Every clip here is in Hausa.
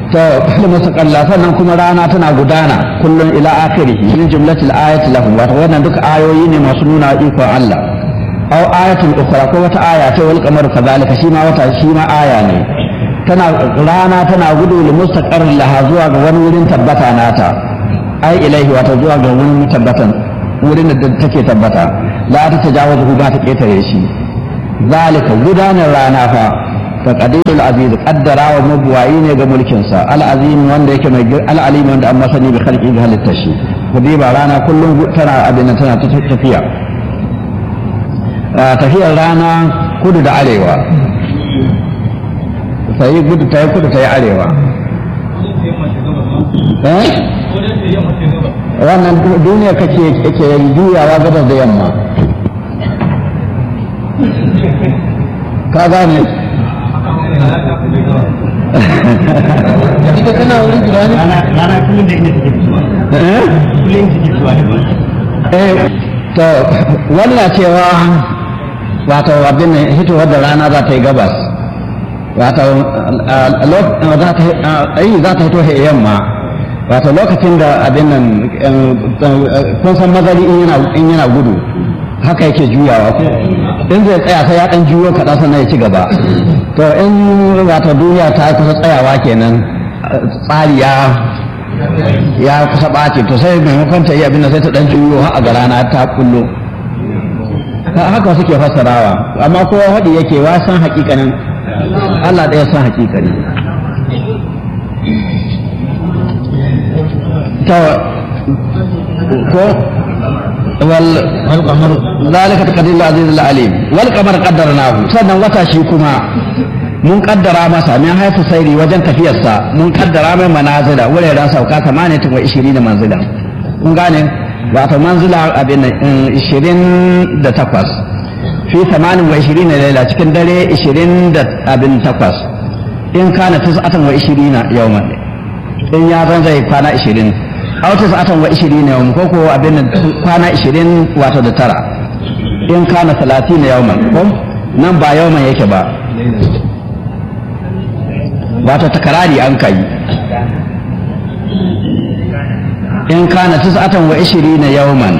ta mustaqalla sannan kuma rana tana gudana kullum ila akhirih min jumlatil ayati lahum wato wannan duka ayoyi ne masu nuna ikon Allah aw ayatin ukhra ko wata aya ta wal qamaru kadhalika shi ma wata shi ma aya ne tana rana tana gudu li mustaqarrin laha zuwa ga wani wurin tabbata nata ai ilaihi wato zuwa ga wurin tabbatan wurin da take tabbata la ta tajawazu ba ta ketare shi zalika gudanar rana fa fa qadirul aziz qaddara wa mabwayi ne ga mulkin sa al azim wanda yake mai al alim wanda amma sani bi khalqi ga halitta shi kudi ba rana kullum tana abin tana tafiya tafiyar rana kudu da arewa sai gudu ta yi kudu ta yi arewa wannan duniya kake ke juyawa gabas da yamma ka gane ita tana wurin jira ne rana kullum da inda take fitowa kullum take fitowa da wani eh to wannan cewa wato abin nan hitowar da rana za ta yi gabas wato za ta yi za ta hito yamma wato lokacin da abin nan kun san mazari in yana gudu haka yake juyawa ko in zai tsaya sai ya dan juyo kaɗan sannan ya ci gaba to in wato duniya ta kusa tsayawa kenan tsari ya ya kusa ɓaci to sai maimakon ta yi abin da sai ta dan juyo har a ga rana ta kullo haka suke fassarawa amma kowa haɗi yake wa san hakikanin Allah ɗaya san hakikani to ko wal alƙamar zalika taqdir al-aziz al-alim wal qamar qaddarnahu sannan wata shi kuma mun kaddara masa min haifu sairi wajen tafiyarsa mun kaddara mai manazila wuraren sauka 28 manzila kun gane wato manzila abin ishirin da takwas fi tamanin wa ishirin na laila cikin dare ishirin da abin takwas in kana tis'atan wa ishirina yawman in ya zan zai kwana ishirin aw tis'atan wa ishirina yawman ko ko abin kwana ishirin wato da tara in kana talatin yawman ko nan ba yawman yake ba wato takarari an kai in kana tis'atan wa ishirina yawman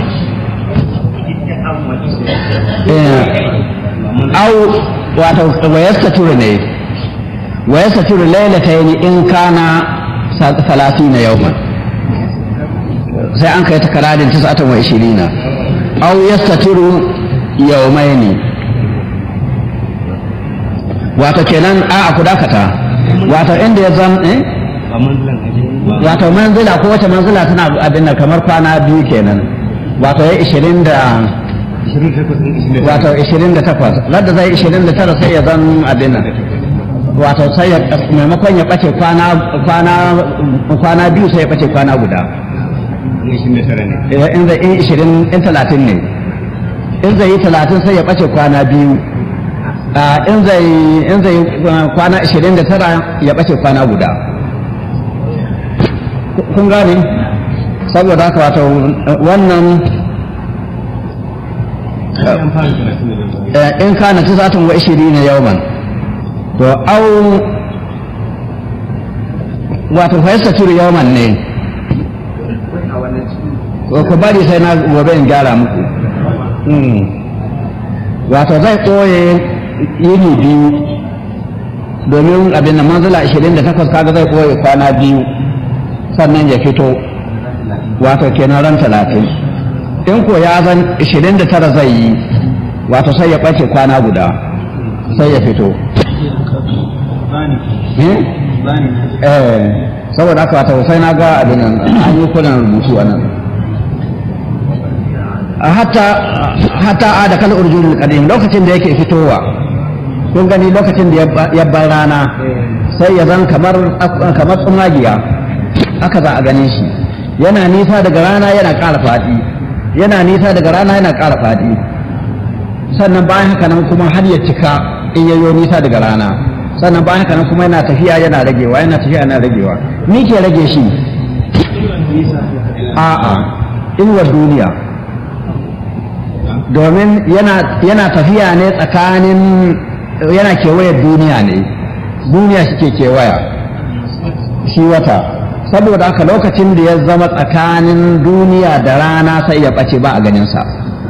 aw wato wa yastaturu ne wa yastaturu laylatayn in kana 30 yawman sai an kai takararin tis'atan wa ishirina aw yastaturu yawmaini wato kenan a ku dakata wato inda ya zan eh ba manzilan aje ba wato manzila ko wace manzila tana abin nan kamar kwana biyu kenan wato ya ishirin da 28 wato ishirin da takwas ladda zai ishirin da tara sai ya zan abin nan wato sai ya maimakon ya ɓace kwana kwana kwana biyu sai ya ɓace kwana guda 29 ne Eh, in zai in ishirin in talatin ne in zai yi talatin sai ya ɓace kwana biyu Ah, in zai in zai uh, kwana ishirin da tara ya ɓace kwana guda kun gane saboda haka wato wannan an fara 30 eh, in kana tisatun wa ishirin yawman to au wato fa yastatiru yawman ne ko ku bari sai na gobe in gyara muku Mm. wato zai ɓoye yini biyu domin abin da manzila 28 kaga zai ɓoye kwana biyu sannan ya fito wato kenan ran talatin in ko ya zan 29 zai yi wato sai ya ɓace kwana guda sai ya fito Eh? eh saboda haka wato sai na ga abin nan an yi kunan rubutu a nan hatta hatta a da kal urjunul qadim lokacin da yake fitowa kun gani lokacin da ya bar rana sai ya zan kamar kamar tsumagiya aka za a ganin shi yana nisa daga rana yana ƙara faɗi yana nisa daga rana yana ƙara faɗi sannan bayan haka nan kuma har ya cika in yayyo nisa daga rana sannan bayan haka nan kuma yana tafiya yana ragewa yana tafiya yana ragewa ni ke rage shi a'a inuwar duniya domin yana yana tafiya ne tsakanin yana kewayar duniya ne duniya shi ke kewaya shi wata saboda haka lokacin da ya zama tsakanin duniya da rana sai ya ɓace ba a ganinsa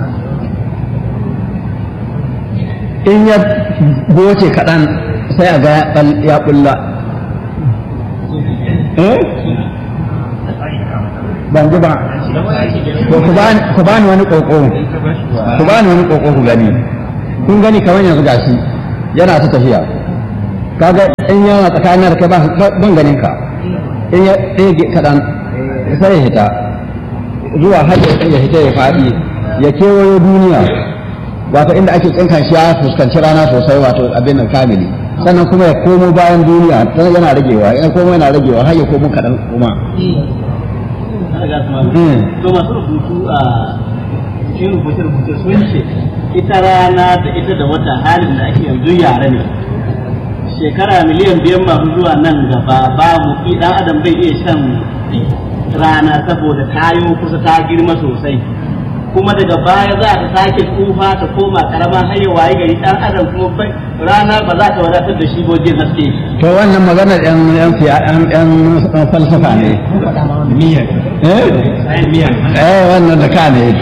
in ya goce kaɗan sai a ga ya ɓulla ban ji ba ku bani wani ƙoƙo ku bani wani ƙoƙo ku gani kun gani kamar yanzu gashi yana ta tafiya kaga in yana tsakanin da kai ban ganin ka in ya ɗege kaɗan sai ya hita zuwa har ya hita ya faɗi ya kewayo duniya wato inda ake tsinkan shi ya fuskanci rana sosai wato abin nan kamili sannan kuma ya komo bayan duniya tana yana ragewa ya komo yana ragewa har ya komo kaɗan kuma to masu rubutu a cikin rubuce-rubuce sun ce ita rana da ita da wata halin da ake yanzu yare ne shekara miliyan biyan masu zuwa nan gaba ba mu dan adam bai iya shan rana saboda tayo kusa ta girma sosai kuma daga baya za ta sake tsufa ta koma karama har ya waye gari dan adam kuma bai rana ba za ta wadatar da shi wajen haske to wannan maganar yan yan yan falsafa ne miyan eh miyan eh wannan da ka ne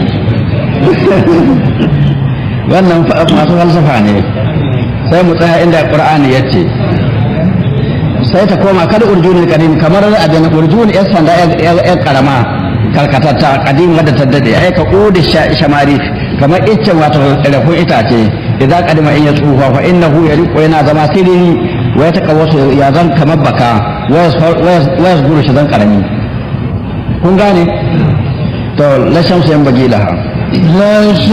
wannan masu falsafa ne sai mu tsaya inda qur'ani yace sai ta koma kada urjunul qadim kamar abin urjun yan sanda yan karama karkatatta qadim wadda ta dade ai ka qudi shamari kamar iccen wato rafin itace idza qadima in ya tsufa fa innahu yariqu yana zama sirri wa ya takawwasu ya zan kamar baka wa yasguru shi zan karami kun gane to la shamsu yan bagila